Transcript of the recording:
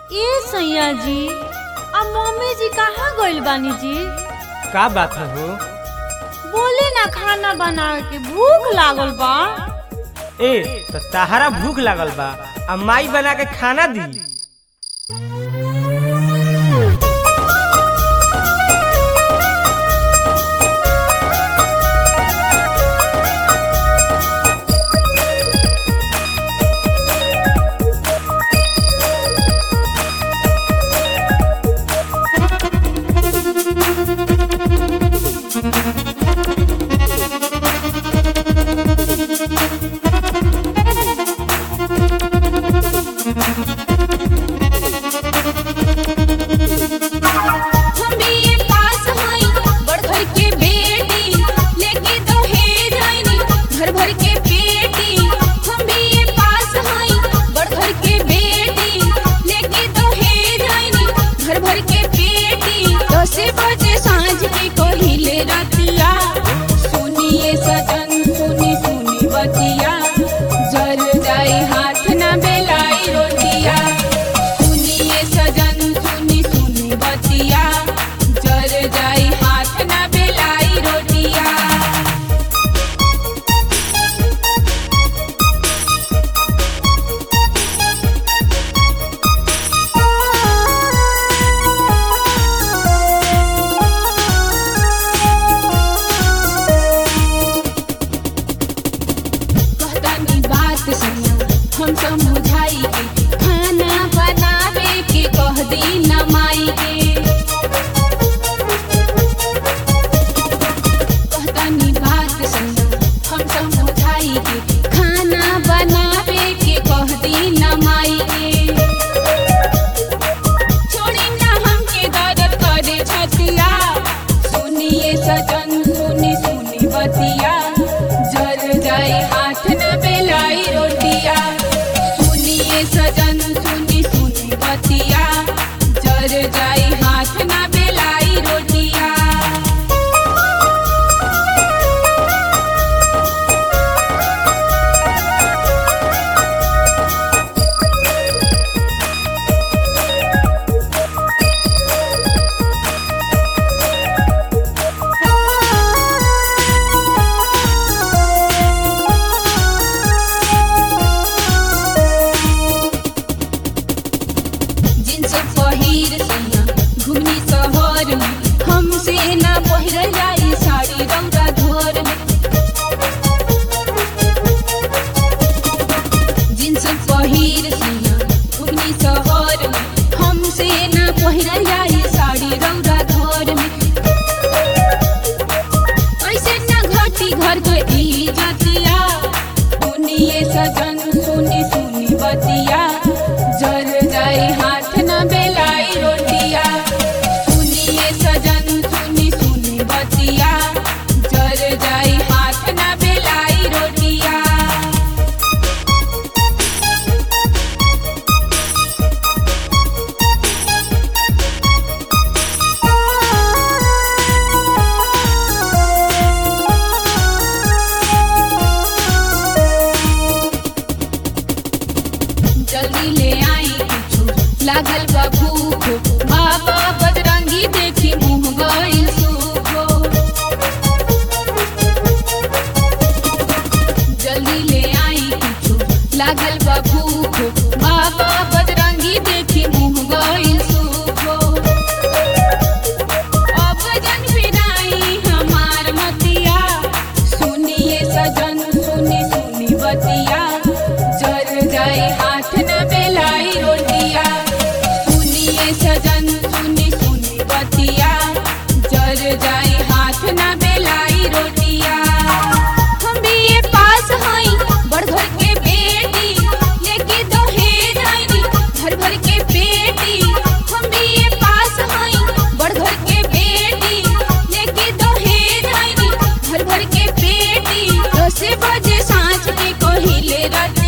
ए सैया जी अब मम्मी जी कहाँ गइल बानी जी का बात है हो बोले ना खाना बना के भूख लागल बा ए तो तहरा भूख लागल बा आ माई बना के खाना दी हम बीए पास हई बड़ घर के बेटी लेके दहेज आईनी घर भर के पेटी हम बीए पास हई बड़ घर के बेटी लेके दहेज आईनी घर भर के पेटी दस बजे सांझ के कहिले रतिया सुनिए सजन सुनी सुनी बतिया जर जाए हाथ ना बेलाई रोटिया सुनिए सजन सुनी सुनी बतिया जर जाई हाथ ना बेलाई रोटिया कहतानी बात सुनो हम समझाई के खाना बनावे के कह दी न माई के कहतानी बात सुनो हम समझाई के खाना बनावे के कह दी न माई के छोड़ी ना हमके दर्द करे छतिया सुनिए सजन सुनी सुनी बतिया जर जाए हाथ न बेलाई रोटिया सुनिए सजन सुनी सुनी बतिया जर जाए हाथ न बेलाई रोटिया जिनस पहिर सैया घुमनी शहर में हमसे ना पहिर जाई साड़ी रंगा घर में जिनस पहिर सैया घुमनी शहर में हमसे ना पहिर जाई साड़ी रंगा घर में ऐसे ना घटी घर के इज्जतिया सुनिए सजन सुनी सुनी बतिया जर जाए हाथ न बेलाई रोटिया सुनिए सजन सुनी सुनी बतिया जर जाए हाथ न बेलाई रोटिया जल्दी ले आई कुछ लागल बा भूख बाबा बदरंगी देखी मुंह गइल सूखो जल्दी ले आई कुछ लागल बा भूख बाबा बदरंगी देखी मुंह गइल सूखो अब जन बिनाई हमार मतिया सुनिए सजन सुनी सुनी बतिया जर जाए हाथ न बेलाई रोटिया सुनिए सजन सुनी सुनी बतिया जर जाए हाथ न बेलाई रोटिया हम बीए पास हई बड़ घर के बेटी लेके दहेज आईनी घर भर के बेटी हम बीए पास हई बड़ घर के बेटी लेके दहेज आईनी घर भर के बेटी दस बजे सांझ के कहिले रत